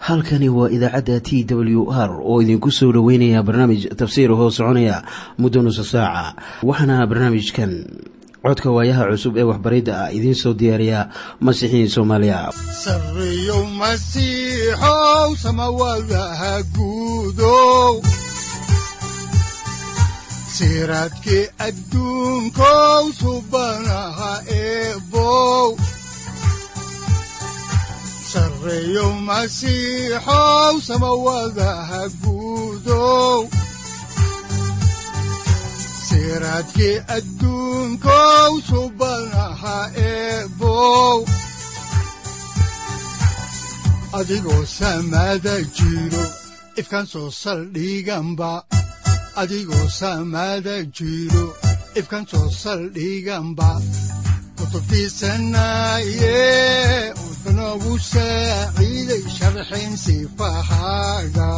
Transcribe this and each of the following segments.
halkani waa idaacadda t w r oo idinku soo dhoweynaya barnaamij tafsiir hoo soconaya muddo nusa saaca waxaana barnaamijkan codka waayaha cusub ee waxbaridda ah idiin soo diyaariya masiixiin soomaaliya sareyow masiixow samawadaha guudow siraadkii adduunkow subanaha eebow sareyow masiixow samawadaha guudow siraadkii adduunkow subanaha eebow adigoo samada jiro ifkaan soo saldhiganba adigoo samada jiro ifkaan soo saldhiganba kutubtiisanaye wuxunogu saaciiday sharxin sifahaaga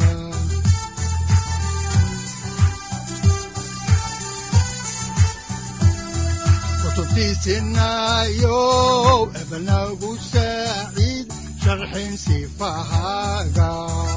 kutubtiisinayow ebnagu saaciid sharxin sifahaaga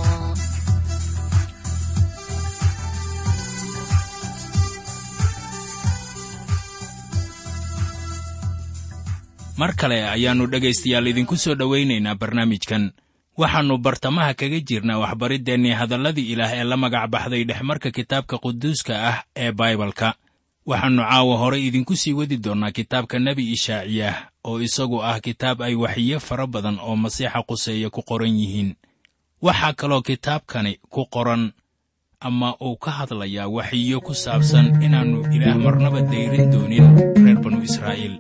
mar kale ayaannu dhegaystayaal idinku soo dhowaynaynaa barnaamijkan waxaannu bartamaha kaga jirnaa waxbariddeenii hadalladii ilaah ee la magac baxday dhexmarka kitaabka quduuska ah ee baibalka waxaannu caawa hore idinku sii wadi doonnaa kitaabka nebi ishaaciyah oo isagu ah kitaab ay waxiyo fara badan oo masiixa quseeya ku qoran yihiin waxaa kaloo kitaabkani ku qoran ama uu ka hadlayaa waxiyo ku saabsan inaannu ilaah marnaba dayrin doonin reer banu israa'iil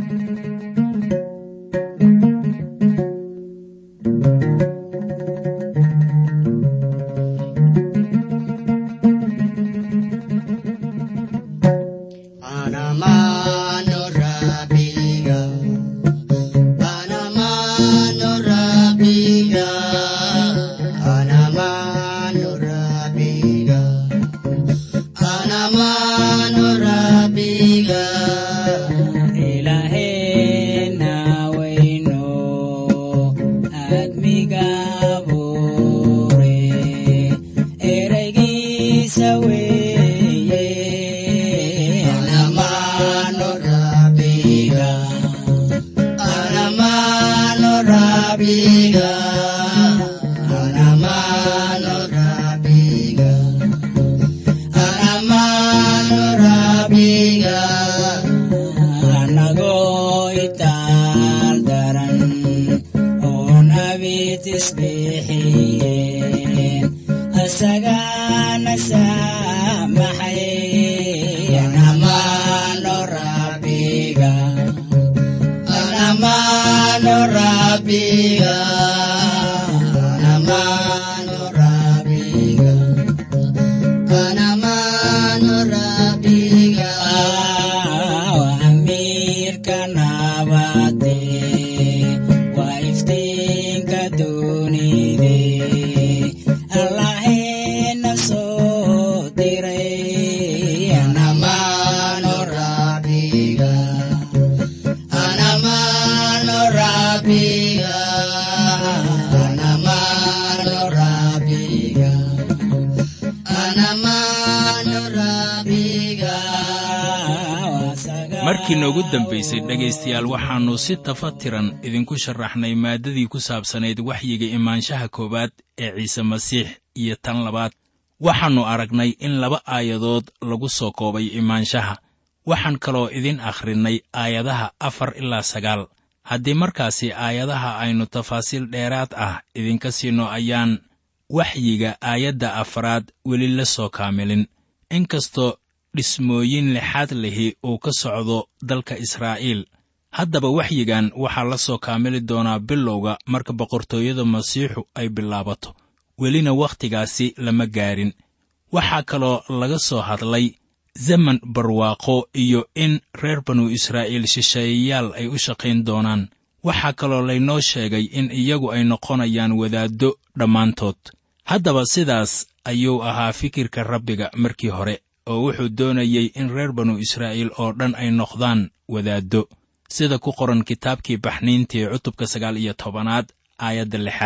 markii noogu dambaysay dhegaystayaal waxaannu si tafatiran idinku sharaxnay maaddadii ku saabsanayd waxyiga imaanshaha koowaad ee ciise masiix iyo tan labaad waxaannu aragnay in laba aayadood lagu soo koobay imaanshaha waxaan kaloo idin akhrinnay aayadaha afar ilaa sagaal haddii markaasi aayadaha aynu tafaasiil dheeraad ah idinka siinno ayaan waxyiga aayadda afaraad weli la soo kaamilin inkastoo dhismooyin lixaad lihi uu ka socdo dalka israa'iil haddaba waxyigan waxaa la soo kaamili doonaa bilowga marka boqortooyada masiixu ay bilaabato welina wakhtigaasi lama gaarin waxaa kaloo laga soo hadlay zaman barwaaqo iyo in reer banu israa'iil shisheeyayaal ay u shaqayn doonaan waxaa kaloo laynoo sheegay in iyagu ay noqonayaan wadaaddo dhammaantood haddaba sidaas ayuu ahaa fikirka rabbiga markii hore oo wuxuu doonayey in reer banu israa'iil oo dhan ay noqdaan wadaaddo sida ku qoran kitaabkii baxniintii cutubka sagaal iyo tobanaad aayadda lixaad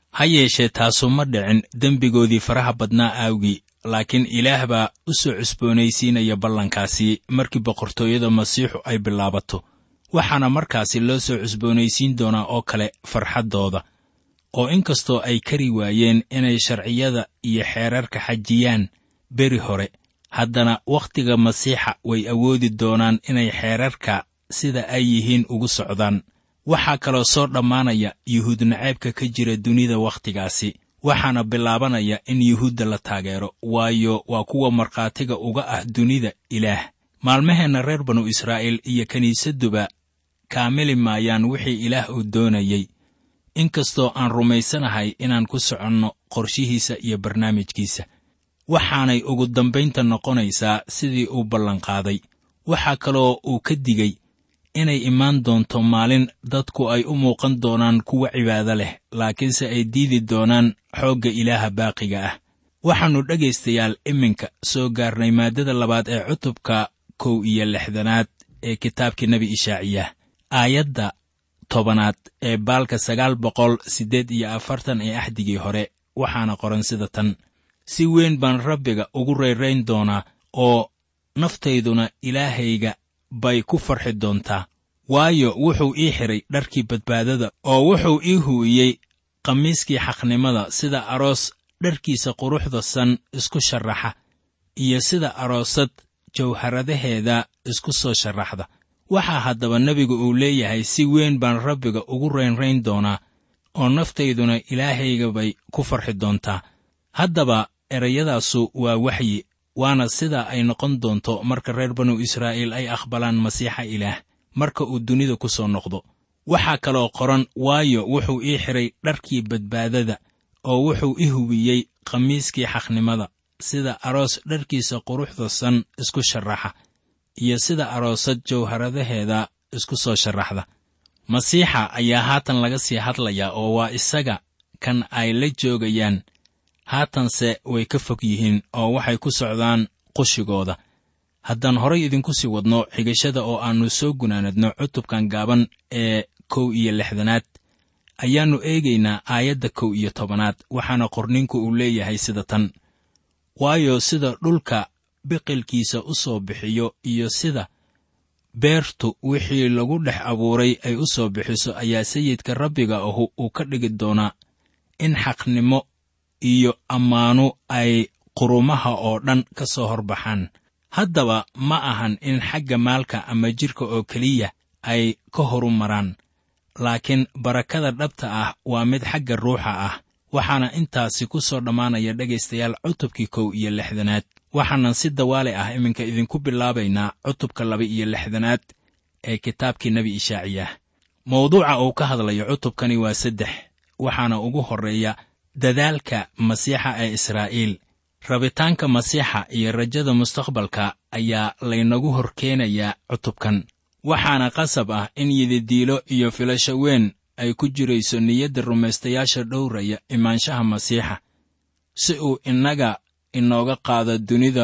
ha yeeshee taasu ma dhicin dembigoodii faraha badnaa aawgii laakiin ilaah baa u soo cusboonaysiinaya ballankaasi markii boqortooyada masiixu ay bilaabato waxaana markaasi loo soo cusboonaysiin doonaa oo kale farxaddooda oo inkastoo ay kari waayeen inay sharciyada iyo xeerarka xajiyaan beri hore haddana wakhtiga masiixa way awoodi doonaan inay xeerarka sida ay yihiin ugu socdaan waxaa kaloo soo dhammaanaya yuhuud naceebka ka jira dunida wakhtigaasi waxaana bilaabanaya in yuhuudda la taageero waayo waa kuwa markhaatiga uga ah dunida ilaah maalmaheenna reer banu israa'iil iyo kiniisadduba kaamili maayaan wixii ilaah uu doonayey inkastoo aan rumaysanahay inaan ku soconno qorshihiisa iyo barnaamijkiisa waxaanay ugu dambaynta noqonaysaa sidii uu ballanqaaday waxaa kaloo uu ka digey inay imaan doonto maalin dadku ay u muuqan doonaan kuwa cibaado leh laakiinse ay diidi doonaan xoogga ilaaha baaqiga ah waxaannu dhegaystayaal iminka soo gaarnay maaddada labaad ee cutubka kow iyo lixdanaad ee kitaabkii nebi ishaaciyah aayadda tobanaad ee baalka sagaal boqol siddeed iyo afartan ee axdigii hore waxaana qoran sida tan si weyn baan rabbiga ugu rayrayn doonaa oo naftayduna ilaahayga bay ku farxi doontaa waayo wuxuu ii xidhay dharkii badbaadada oo wuxuu ii hu'iyey khamiiskii xaqnimada sida aroos dharkiisa quruxda san isku sharraxa iyo sida aroosad jawharadaheeda isku soo sharraxda waxaa haddaba nebigu uu leeyahay si weyn baan rabbiga ugu raynrayn doonaa oo naftayduna ilaahayga bay ku farxi doontaa haddaba erayadaasu waa waxyi waana sidaa ay noqon doonto marka reer banu israa'iil ay aqbalaan masiixa ilaah marka uu dunida ku soo noqdo waxaa kaloo qoran waayo wuxuu ii xidhay dharkii badbaadada oo wuxuu i hubiyey khamiiskii xaqnimada sida aroos dharkiisa quruxda san isku sharraxa iyo sida aroosad jawharadaheeda isku soo sharraxda masiixa ayaa haatan laga sii hadlayaa oo waa isaga kan ay la joogayaan haatanse way ka fog yihiin oo waxay ku socdaan qushigooda haddaan horay idinku sii wadno xigashada oo aannu soo gunaanadno cutubkan gaaban ee kow iyo lixdanaad ayaannu eegaynaa aayadda kow iyo tobanaad waxaana qorninku uu leeyahay sida tan waayo sida dhulka biqilkiisa u soo bixiyo iyo sida beertu wixii lagu dhex abuuray ay u soo bixiso ayaa sayidka rabbiga ahu uu ka dhigi doonaa in xaqnimo iyo ammaanu ay qurumaha oo dhan ka soo horbaxaan haddaba ma ahan in xagga maalka ama jidhka oo keliya ay ka horu maraan laakiin barakada dhabta ah waa mid xagga ruuxa ah waxaana intaasi ku soo dhammaanaya dhegaystayaal cutubkii kow iyo lixdanaad waxaanan si dawaale ah iminka idinku bilaabaynaa cutubka laba iyo lixdanaad ee kitaabkii nebi ishaaciyah mawduuca uu ka hadlayo cutubkani waa saddex waxaana ugu horreeya dadaalka masiixa ee israa'iil rabitaanka masiixa iyo rajada mustaqbalka ayaa laynagu hor keenayaa cutubkan waxaana qasab ah in yididiilo iyo filasho weyn ay ku jirayso niyadda rumaystayaasha dhowraya imaanshaha masiixa si uu innaga inooga qaado dunida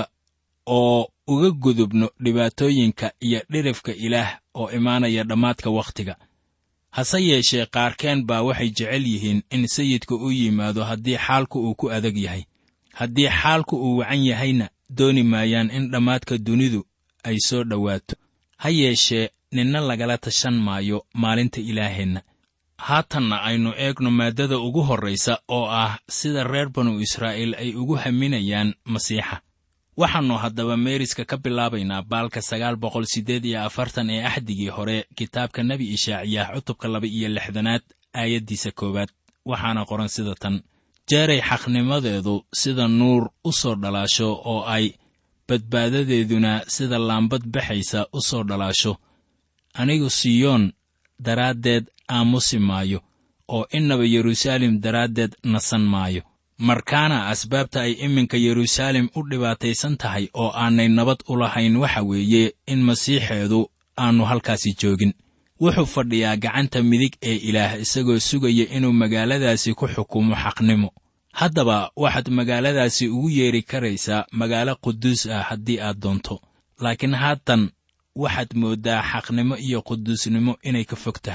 oo uga gudubno dhibaatooyinka iyo dhirifka ilaah oo imaanaya dhammaadka wakhtiga hase yeeshee qaarkeen baa waxay jecel yihiin in sayidku u yimaado haddii xaalku uu ku adag yahay haddii xaalku uu wacan yahayna dooni maayaan in dhammaadka dunidu ay soo dhowaato ha yeeshee ninna lagala tashan maayo maalinta ilaaheenna haatanna aynu eegno maaddada ugu horraysa oo ah sida reer banu israa'iil ay ugu haminayaan masiixa waxaannu haddaba meeriska ka bilaabaynaa baalka sagaal boqol siddeed iyo afartan ee axdigii hore kitaabka nebi ishaaciyah cutubka laba iyo lixdanaad aayaddiisa koowaad waxaana qoran sida tan jeeray xaqnimadeedu sida nuur u soo dhalaasho oo ay badbaadadeeduna sida laambad baxaysa u soo dhalaasho anigu siyoon daraaddeed aamusi maayo oo innaba yeruusaalem daraaddeed nasan maayo markaana asbaabta ay iminka yeruusaalem u dhibaataysan tahay oo aanay nabad u lahayn waxa weeye in masiixeedu aannu halkaasi joogin wuxuu fadhiyaa gacanta midig ee ilaah isagoo sugaya inuu magaaladaasi ku xukumo xaqnimo haddaba waxaad magaaladaasi ugu yeedhi karaysaa magaalo quduus ah haddii aad doonto laakiin haatan waxaad mooddaa xaqnimo iyo quduusnimo inay ka fog tahay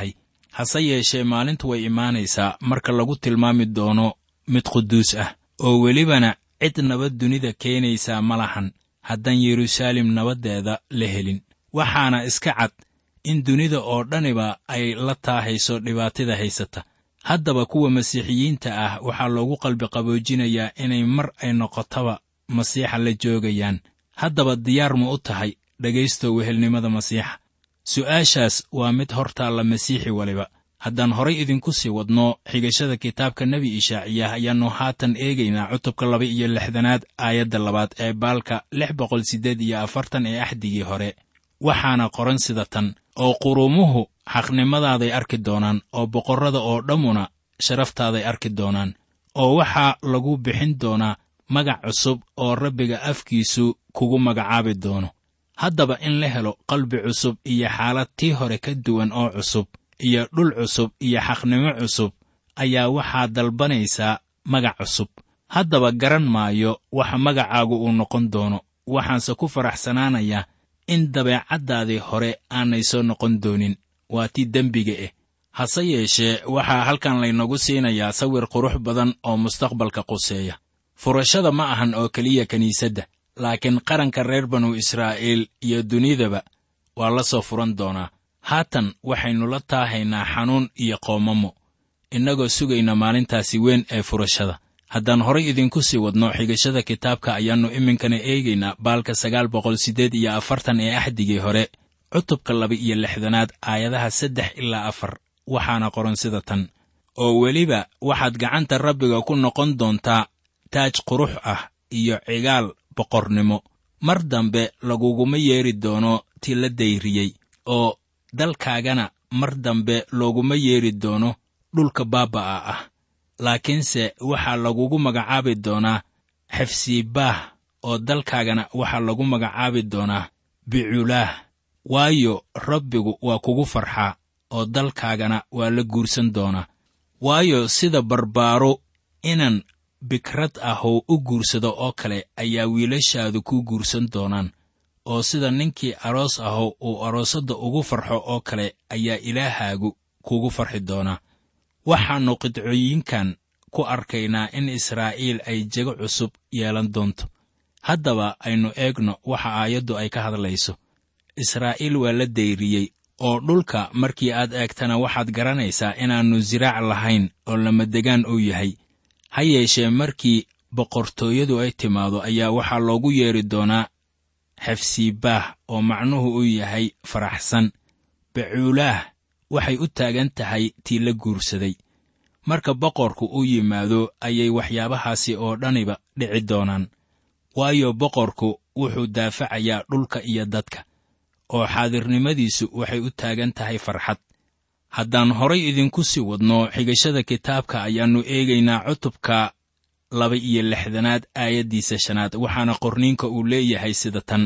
hase yeeshee maalintu way imaanaysaa marka lagu tilmaami doono mid quduus ah oo welibana cid nabad dunida keenaysaa ma lahan haddaan yeruusaalem nabaddeeda la helin waxaana iska cad in dunida oo dhaniba ay la taahayso dhibaatada haysata haddaba kuwa masiixiyiinta ah waxaa loogu qalbi qaboojinayaa inay mar ay noqotaba masiixa la joogayaan haddaba diyaar ma u tahay dhegaysto wehelnimada masiixa su'aashaas waa mid hortaalla masiixi waliba haddaan horay idinku sii wadno xigashada kitaabka nebi ishaaciyah ayaannu haatan eegaynaa cutubka laba iyo lixdanaad aayadda labaad ee baalka lix boqol siddeed iyo afartan ee axdigii hore waxaana qoran sida tan oo quruumuhu xaqnimadaaday arki doonaan oo boqorrada oo dhammuna sharaftaaday arki doonaan oo waxaa lagu bixin doonaa magac cusub oo rabbiga afkiisu kugu magacaabi doono haddaba in la helo qalbi cusub iyo xaalad tii hore ka duwan oo cusub iyo dhul cusub iyo xaqnimo cusub ayaa waxaa dalbanaysaa magac cusub haddaba garan maayo waxa magacaagu uu noqon doono waxaanse ku faraxsanaanayaa in dabeecaddaadii hore aanay soo noqon doonin waa tii dembiga ah hase yeeshee waxaa halkan laynagu siinayaa sawir qurux badan oo mustaqbalka quseeya furashada ma ahan oo keliya kiniisadda laakiin qaranka reer banu israa'iil iyo dunidaba waa la soo furan doonaa haatan waxaynu la taahaynaa xanuun iyo qoomamo innagoo sugayna maalintaasi weyn ee furashada haddaan horay idinku sii wadno xigashada kitaabka ayaannu iminkana eegaynaa baalka sagaal boqol siddeed iyo afartan ee axdigii hore cutubka laba iyo lixdanaad aayadaha saddex ilaa afar waxaana qoran sida tan oo weliba waxaad gacanta rabbiga ku noqon doontaa taaj qurux ah iyo cigaal boqornimo mar dambe laguguma yeedhi doono ti la dayriyey oo dalkaagana mar dambe looguma yeedhi doono dhulka baaba'a ah laakiinse waxaa lagugu magacaabi doonaa xefsiibaah oo dalkaagana waxaa lagu magacaabi doonaa biculaah waayo rabbigu waa kugu farxaa oo dalkaagana waa la guursan doonaa waayo sida barbaaro inan bikrad ahow u guursado oo kale ayaa wiilashaadu ku guursan doonaan oo sida ninkii aroos ahow uu aroosadda ugu farxo oo kale ayaa ilaahaagu kugu farxi doonaa waxaannu qidcooyinkan ku arkaynaa in israa'iil ay jego cusub yeelan doonto haddaba aynu eegno waxa aayaddu ay ka hadlayso israa'iil waa la dayriyey oo dhulka markii aad eegtana waxaad garanaysaa inaannu siraac lahayn oo lamadegaan uu yahay ha yeeshee markii boqortooyadu ay timaado ayaa waxaa loogu yeedhi doonaa xefsiibaah oo macnuhu uu yahay faraxsan bacuulaah waxay u taagan tahay tii la guursaday marka boqorku u yimaado ayay waxyaabahaasi oo dhaniba dhici doonaan waayo boqorku wuxuu daafacayaa dhulka iyo dadka oo xaadirnimadiisu waxay u taagan tahay farxad haddaan horay idinku sii wadno xigashada kitaabka ayaannu eegaynaa cutubka laba iyo lixdanaad aayaddiisa shanaad waxaana qorniinka uu leeyahay sida tan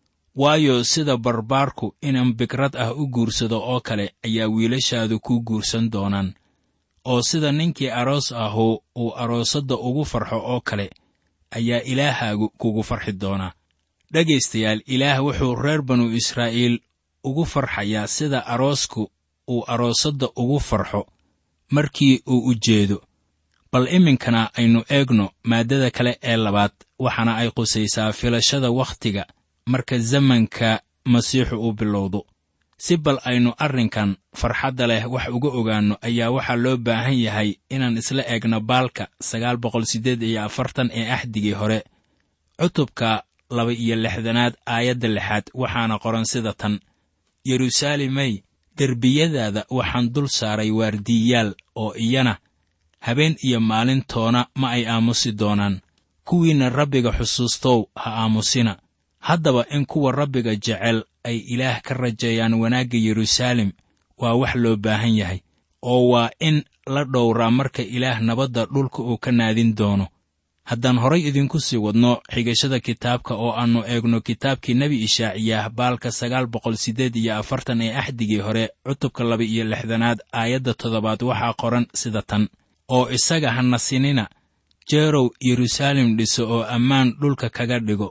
waayo sida barbaarku inan bikrad ah u guursado oo kale ayaa wiilashaadu ku guursan doonaan oo sida ninkii aroos ahu uu aroosadda ugu farxo oo kale ayaa ilaahaagu kugu farxi doonaa dhegaystayaal ilaah wuxuu reer banu israa'iil ugu farxayaa sida aroosku uu aroosadda ugu farxo markii uu u jeedo bal iminkana aynu eegno maaddada kale ee labaad waxaana ay qusaysaa filashada wakhtiga marka zamanka masiixu uu bilowdo si bal aynu arrinkan farxadda leh wax uga ogaanno ayaa waxaa loo baahan yahay inaan isla eegno baalka sagaal boqol siddeed iyo afartan ee axdigii hore cutubka laba iyo lixdanaad aayadda lixaad waxaana qoran sida tan yeruusaalemey derbiyadaada waxaan dul saaray waardiiyaal oo iyana habeen iyo maalintoona ma ay aamusi doonaan kuwiinna rabbiga xusuustow ha aamusina haddaba in kuwa rabbiga jecel ay ilaah ka rajeeyaan wanaagga yeruusaalem waa wax loo baahan yahay oo waa in la dhowraa marka ilaah nabadda dhulka uu ka naadin doono haddaan horay idinku sii wadno xigashada kitaabka oo aannu eegno kitaabkii nebi ishaaciyaah baalka sagaal boqol siddeed iyo afartan ee axdigii hore cutubka laba iyo lixdanaad aayadda toddobaad waxaa qoran sida tan oo isaga ha nasinina jeerow yeruusaalem dhiso oo ammaan dhulka kaga dhigo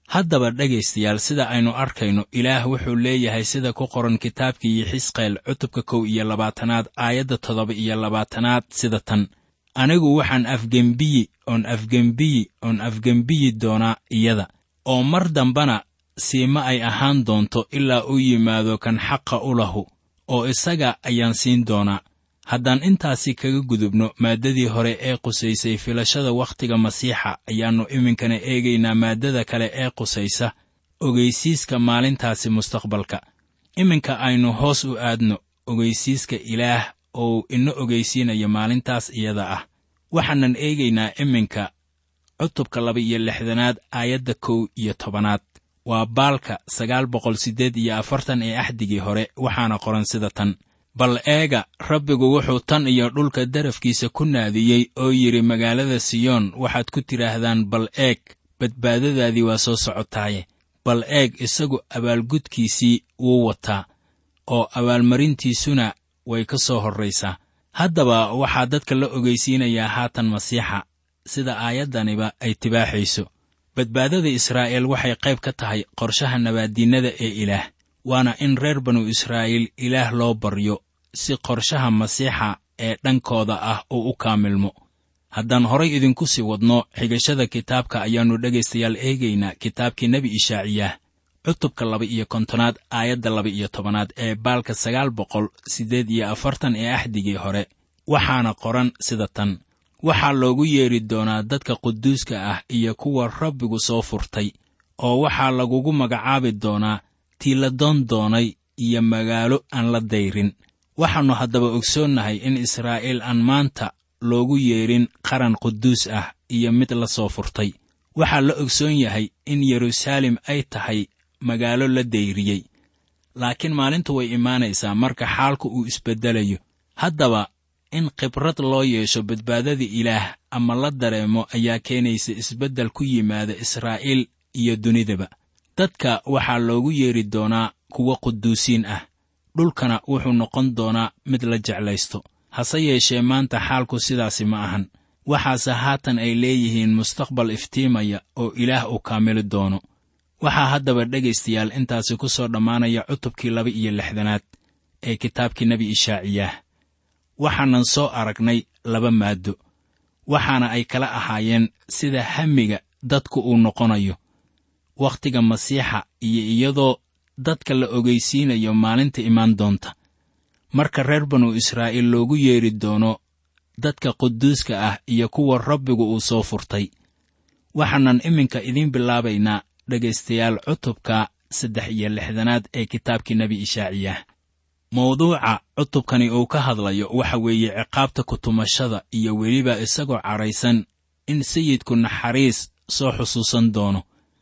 haddaba dhegaystayaal sida aynu arkayno ilaah wuxuu leeyahay sida ku qoran kitaabkii xisqeel cutubka kow iyo labaatanaad aayadda toddoba iyo labaatanaad sida tan anigu waxaan afgembiyi oon afgembiyi oon afgembiyi doonaa iyada oo mar dambana siima ay ahaan doonto ilaa uu yimaado kan xaqa u lahu oo isaga ayaan siin doonaa haddaan intaasi kaga gudubno maaddadii hore ee qusaysay filashada wakhtiga masiixa ayaannu iminkana eegaynaa maaddada kale ee qusaysa ogeysiiska maalintaasi mustaqbalka iminka aynu hoos u aadno ogeysiiska ilaah oo ina ogeysiinayo maalintaas iyada ah waxaanan eegaynaa iminka cutubka laba iyo lixdanaad aayadda kow iyo tobanaad waa baalka sagaal boqol siddeed iyo afartan ee axdigii hore waxaana qoran sida tan bal eega rabbigu wuxuu tan iyo dhulka darafkiisa ku naadiyey oo yidhi magaalada siyoon waxaad ku tidhaahdaan bal eeg badbaadadaadii waa soo socotaaye bal eeg isagu abaalgudkiisii wuu wataa oo abaalmarintiisuna way ka soo horraysaa haddaba waxaa dadka la ogeysiinayaa haatan masiixa sida aayaddaniba ay tibaaxayso badbaadada israa'iil waxay qayb ka tahay qorshaha nabaaddiinnada ee ilaah waana in reer banu israa'iil ilaah loo baryo si qorshaha masiixa ee dhankooda ah uu u kaamilmo haddaan horay idinku sii wadno xigashada kitaabka ayaannu dhegaystayaal eegaynaa kitaabkii nebi ishaaciyaah cutubka laba iyo kontonaad aayadda laba iyo tobanaad ee baalka sagaal boqol siddeed iyo afartan ee axdigii hore waxaana qoran sida tan waxaa loogu yeedhi doonaa dadka quduuska ah iyo kuwa rabbigu soo furtay oo waxaa lagugu magacaabi doonaa tii la doon doonay iyo magaalo aan la dayrin waxaannu haddaba ogsoonnahay in israa'iil aan maanta loogu yeedhin qaran quduus ah iyo mid la soo furtay waxaa la ogsoon yahay in yeruusaalem ay tahay magaalo la dayriyey laakiin maalintu way imaanaysaa marka xaalku uu isbeddelayo haddaba in khibrad loo yeesho badbaadada ilaah ama la dareemo ayaa keenaysa isbeddel ku yimaada israa'iil iyo dunidaba dadka waxaa loogu yeedhi doonaa kuwo quduusiin ah dhulkana wuxuu noqon doonaa mid la jeclaysto hase yeeshee maanta xaalku sidaasi ma ahan waxaase haatan ay leeyihiin mustaqbal iftiimaya oo ilaah uu kaamili doono waxaa haddaba dhegaystayaal intaasi ku soo dhammaanaya cutubkii laba iyo lixdanaad ee kitaabkii nebi ishaaciyaah waxaanan soo aragnay laba maaddo waxaana ay kala ahaayeen sida hamiga dadku uu noqonayo wakhtiga masiixa iyo iyadoo dadka la ogeysiinayo maalinta imaan doonta marka reer banu israa'iil loogu yeedhi doono dadka quduuska ah iyo kuwa rabbigu uu soo furtay waxaanan iminka idiin bilaabaynaa dhegaystayaal cutubka saddex iyo lixdanaad ee kitaabkii nebi ishaaciyaah mawduuca cutubkani uu ka hadlayo waxa weeye ciqaabta kutumashada iyo weliba isagoo cadhaysan in sayidku naxariis soo xusuusan doono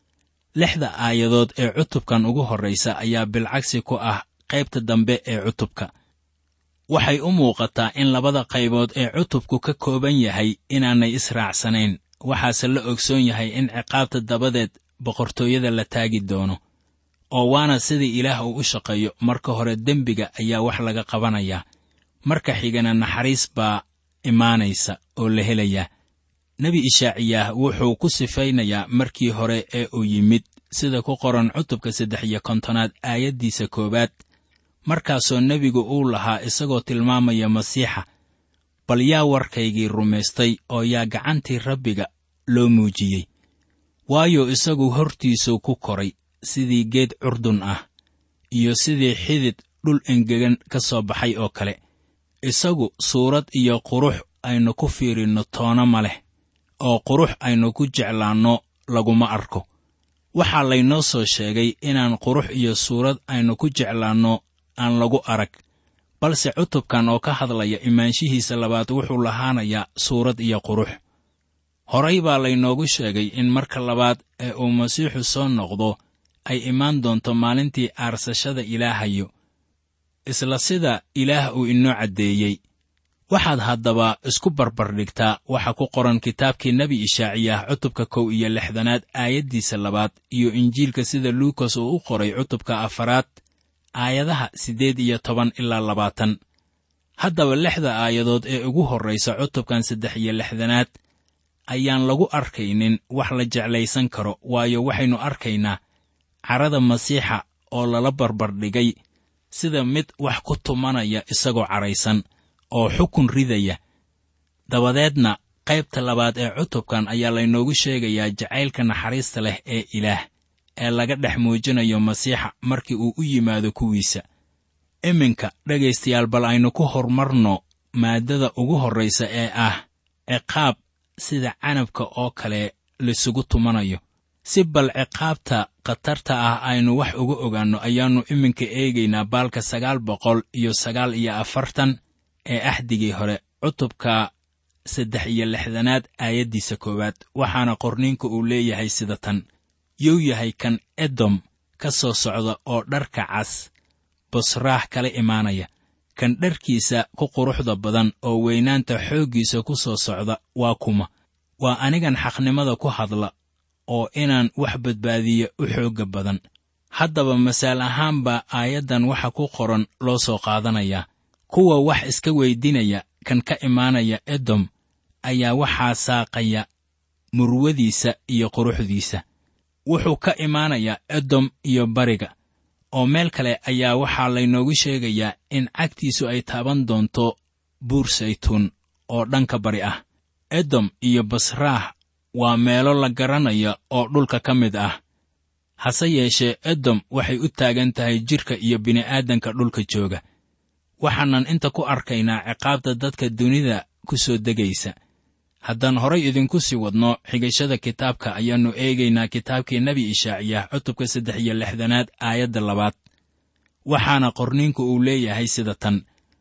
lixda aayadood ee cutubkan ugu horraysa ayaa bilcagsi ku ah qaybta dambe ee cutubka waxay u muuqataa in labada qaybood ee cutubku ka kooban yahay inaanay israacsanayn waxaase la ogsoon yahay in ciqaabta dabadeed boqortooyada la taagi doono oo waana sidai ilaah uu u shaqeeyo marka hore dembiga ayaa wax laga qabanayaa marka xigana naxariis baa imaanaysa oo la helayaa nebi ishaaciyaah wuxuu ku sifaynayaa markii hore ee uu yimid sida ku qoran cutubka saddex iyo kontonaad aayaddiisa koowaad markaasoo nebigu uu lahaa isagoo tilmaamaya masiixa bal yaa warkaygii rumaystay oo yaa gacantii rabbiga loo muujiyey waayo isagu hortiisuu ku koray sidii geed curdun ah iyo sidii xidid dhul engegan ka soo baxay oo kale isagu suurad iyo qurux aynu ku fiirinno toona ma leh oo qurux aynu ku jeclaanno laguma arko waxaa laynoo soo sheegay inaan qurux iyo suurad aynu ku jeclaanno aan lagu arag balse cutubkan oo ka hadlaya imaanshihiisa labaad wuxuu lahaanayaa suurad iyo qurux horay baa laynoogu sheegay in marka labaad ee uu masiixu soo noqdo ay imaan doonto maalintii aarsashada ilaahayo isla sida ilaah uu inoo caddeeyey waxaad haddaba isku barbardhigtaa waxa ku qoran kitaabkii nebi ishaaciyaah cutubka kow iyo lixdanaad aayaddiisa labaad iyo injiilka sida luukas uu u qoray cutubka afaraad aayadaha siddeed iyo toban ilaa labaatan haddaba lixda aayadood ee ugu horraysa cutubkan saddex iyo lixdanaad ayaan lagu arkaynin wax la jeclaysan karo waayo waxaynu arkaynaa carada masiixa oo lala barbardhigay sida mid wax ku tumanaya isagoo caraysan oo xukun ridaya dabadeedna qaybta labaad ee cutubkan ayaa laynoogu sheegayaa jacaylka naxariista leh ee ilaah ee laga dhex muujinayo masiixa markii uu u yimaado kuwiisa iminka dhegaystayaal bal aynu ku horumarno maaddada ugu horraysa ee ah ciqaab sida canabka oo kale laysugu tumanayo si bal ciqaabta khatarta ah aynu wax uga ogaanno ayaannu iminka eegaynaa baalka sagaal boqol iyo sagaal iyo afartan ee axdigii hore cutubka saddex iyo lixdanaad aayaddiisa koowaad waxaana qorniinka uu leeyahay sida tan yuu yahay kan edom ka soo socda oo dharka cas busraax kala imaanaya kan dharkiisa ku quruxda badan oo weynaanta xooggiisa ku soo socda waa kuma waa anigan xaqnimada ku hadla oo inaan wax badbaadiya u xoogga badan haddaba masaal ahaanbaa aayaddan waxa ku qoran loo soo qaadanayaa kuwa wax iska weydinaya kan ka imaanaya edom ayaa waxaa saaqaya murwadiisa iyo quruxdiisa wuxuu ka imaanayaa edom iyo bariga oo meel kale ayaa waxaa laynoogu sheegayaa in cagtiisu ay taaban doonto buur saytuun oo dhanka bari ah edom iyo basraah waa meelo la garanaya oo dhulka ka mid ah hase yeeshee edom waxay u taagan tahay jidhka iyo bini'aadanka dhulka jooga waxaanan inta ku arkaynaa ciqaabta dadka dunida ku soo degaysa haddaan horay idinku sii wadno xigashada kitaabka ayaannu eegaynaa kitaabkii nebi ishaaciyah cutubka saddex iyo lixdanaad aayadda labaad waxaana qorniinku uu leeyahay sida tan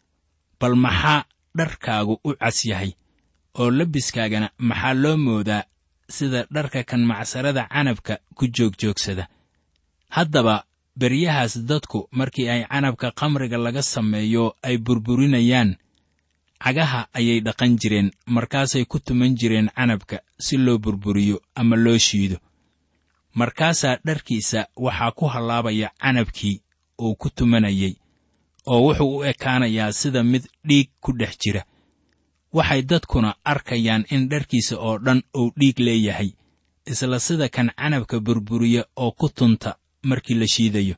bal maxaa dharkaagu u cas yahay oo labiskaagana maxaa loo moodaa sida dharka kan macsarada canabka ku joogjoogsada haddaba beryahaas dadku markii ay canabka khamriga laga sameeyo ay burburinayaan cagaha ayay dhaqan jireen markaasay ku tuman jireen canabka si loo burburiyo ama loo shiido markaasaa dharkiisa waxaa ku hallaabaya canabkii uu ku tumanayay oo wuxuu u ekaanayaa sida mid dhiig ku dhex jira waxay dadkuna arkayaan in dharkiisa oo dhan uu dhiig leeyahay isla sida kan canabka burburiya oo ku tunta markii la shiidayo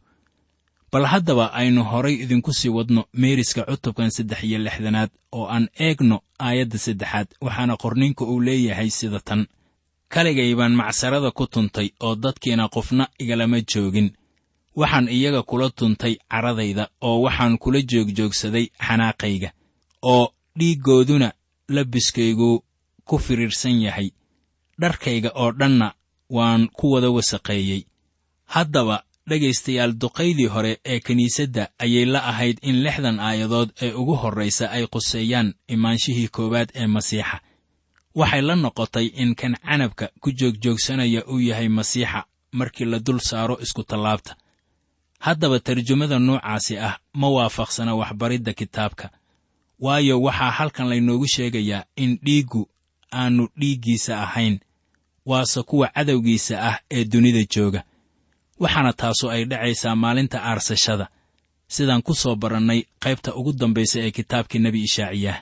bal haddaba aynu horay idinku sii wadno meeriska cutubkan saddex iyo lixdanaad oo aan eegno aayadda saddexaad waxaana qorniinka uu leeyahay sida tan kaligay baan macsarada ku tuntay oo dadkiina qofna igalama joogin waxaan iyaga kula tuntay caradayda oo waxaan kula joogjoogsaday xanaaqayga oo dhiiggooduna labiskaygu ku firiirsan yahay dharkayga oo dhanna waan ku wada wasaqeeyey haddaba dhegaystayaal duqaydii hore ee kiniisadda ayay la ahayd in lixdan aayadood ee ugu horraysa ay quseeyaan imaanshihii koowaad ee masiixa waxay la noqotay in kan canabka ku joogjoogsanaya uu yahay masiixa markii la dul saaro iskutallaabta haddaba tarjumada noocaasi ah ma waafaqsana waxbaridda kitaabka waayo waxaa halkan laynoogu sheegayaa in dhiiggu aannu dhiiggiisa ahayn waase kuwa cadowgiisa ah ee dunida jooga waxaana taasu ay dhacaysaa maalinta aarsashada sidaan ku soo barannay qaybta ugu dambaysa ee kitaabkii nebi ishaaciyaah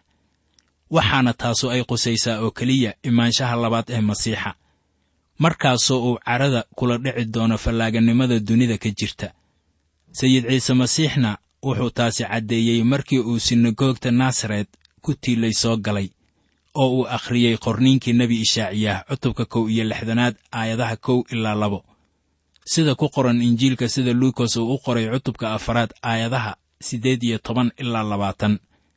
waxaana taasu ay qusaysaa oo keliya imaanshaha labaad ee masiixa markaasoo uu carada kula dhici doono fallaaganimada dunida ka jirta sayid ciise masiixna wuxuu taasi caddeeyey markii uu sinagoogta naasaret ku tiilay soo galay oo uu akhriyey qorniinkii nebi ishaaciyaah cutubka kow iyo lixdanaad aayadaha kow ilaa labo sida ku qoran injiilka sida luukas uu u qoray cutubka afaraad aayadaha siddeed iyo toban ilaa labaatan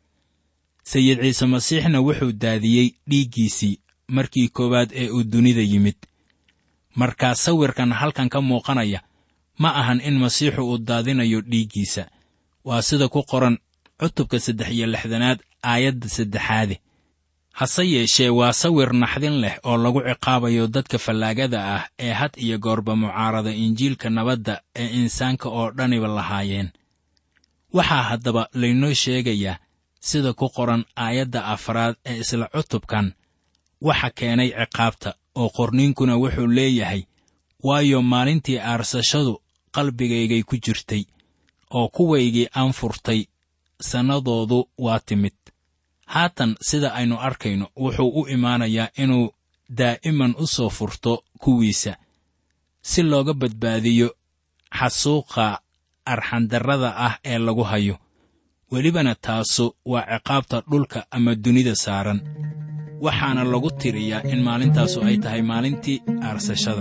sayid ciise masiixna wuxuu daadiyey dhiiggiisii markii koowaad ee uu dunida yimid markaa sawirkan halkan ka muuqanaya ma ahan in masiixu uu daadinayo dhiiggiisa waa sida ku qoran cutubka saddex iyo lixdanaad aayadda saddexaade hase yeeshee waa sawir naxdin leh oo lagu ciqaabayo dadka fallaagada ah ee had iyo goorba mucaarada injiilka nabadda ee insaanka oo dhaniba lahaayeen waxaa haddaba laynoo sheegayaa sida ku qoran aayadda afraad ee isla cutubkan waxa keenay ciqaabta oo qorniinkuna wuxuu leeyahay waayo maalintii aarsashadu qalbigaygay ku jirtay oo kuwaygii aan furtay sannadoodu waa timid haatan sida aynu arkayno wuxuu u imaanayaa inuu daa'iman u soo furto kuwiisa si looga badbaadiyo xasuuqa arxandarrada ah ee lagu hayo welibana taasu waa ciqaabta dhulka ama dunida saaran waxaana lagu tiriyaa in maalintaasu ay tahay maalintii aarsashada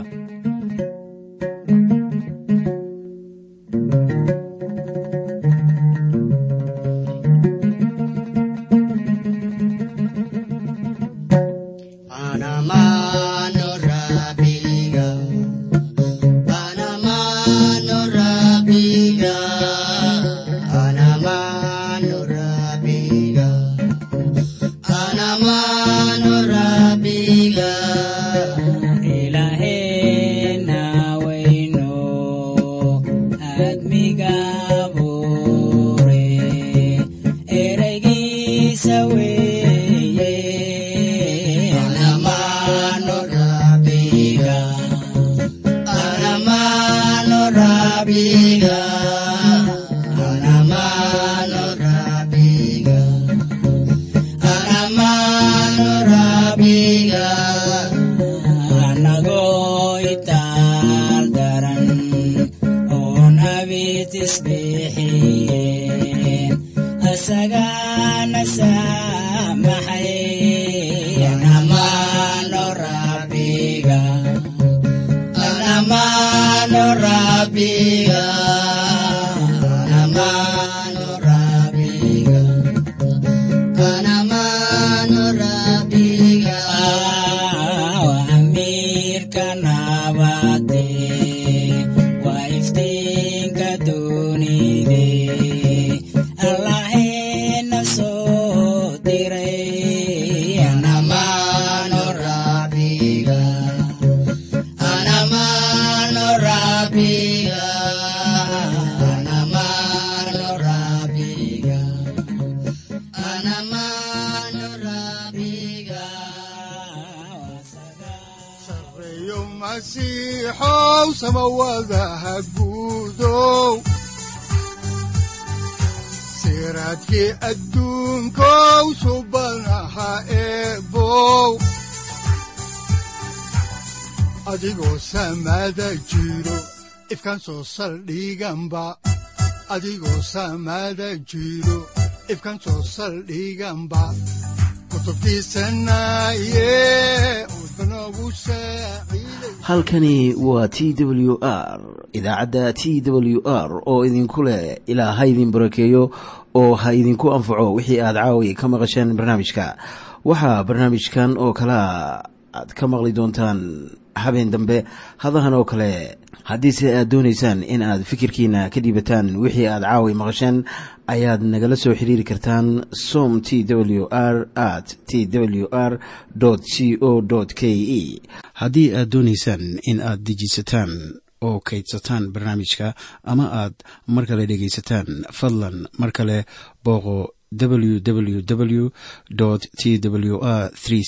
siraadkii adduunkow subanaha eebow adigoo samaada jiro ifkaan soo saldhiganba adigoo samaada jiro ifkaan soo saldhiganba halkani waa t w r idaacadda t w r oo idinku leh ilaa ha idin barakeeyo oo ha idinku anfaco wixii aad caawi ka maqasheen barnaamijka waxaa barnaamijkan oo kalaa aad ka maqli doontaan habeen dambe hadahan oo kale haddiise aad doonaysaan in aad fikirkiina ka dhiibataan wixii aad caawi maqasheen ayaad nagala soo xiriiri kartaan som t w r at t w r c o k e haddii aad doonaysaan in aad dejiisataan oo kaydsataan barnaamijka ama aad mar kale dhegaysataan fadlan mar kale booqo www t w r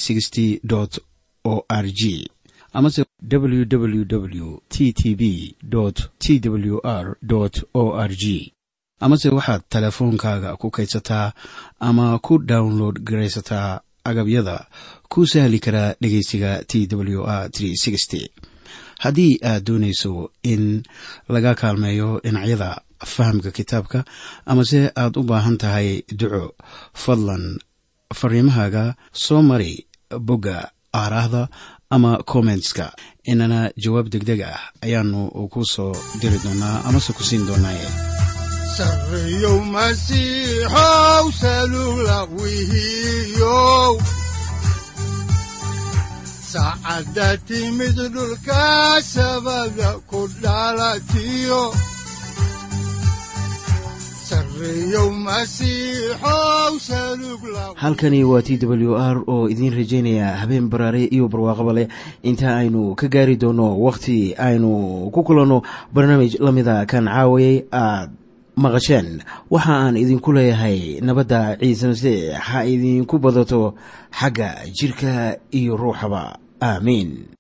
o r g amase www t t b t w r o r g amase waxaad teleefoonkaaga ku kaydsataa ama ku download garaysataa agabyada ku sahli karaa dhegeysiga t w r haddii aad doonayso in laga kaalmeeyo dhinacyada fahamka kitaabka amase aad u baahan tahay duco fadlan fariimahaaga soo mari bogga aaraahda ama kommentska inana jawaab degdeg ah ayaanu ku soo diri doonaa amase ku siin doonaaye sareyow masiixow salula wihiyow saacadda timid dhulka sabada ku dhalatiyo halkani waa t w r oo idiin rajaynaya habeen baraare iyo barwaaqaba leh inta aynu ka gaari doono wakhti aynu ku kulanno barnaamij la mida kan caawayay aad maqasheen waxa aan idinku leeyahay nabadda ciise masiix ha idinku badato xagga jidhka iyo ruuxaba aamiin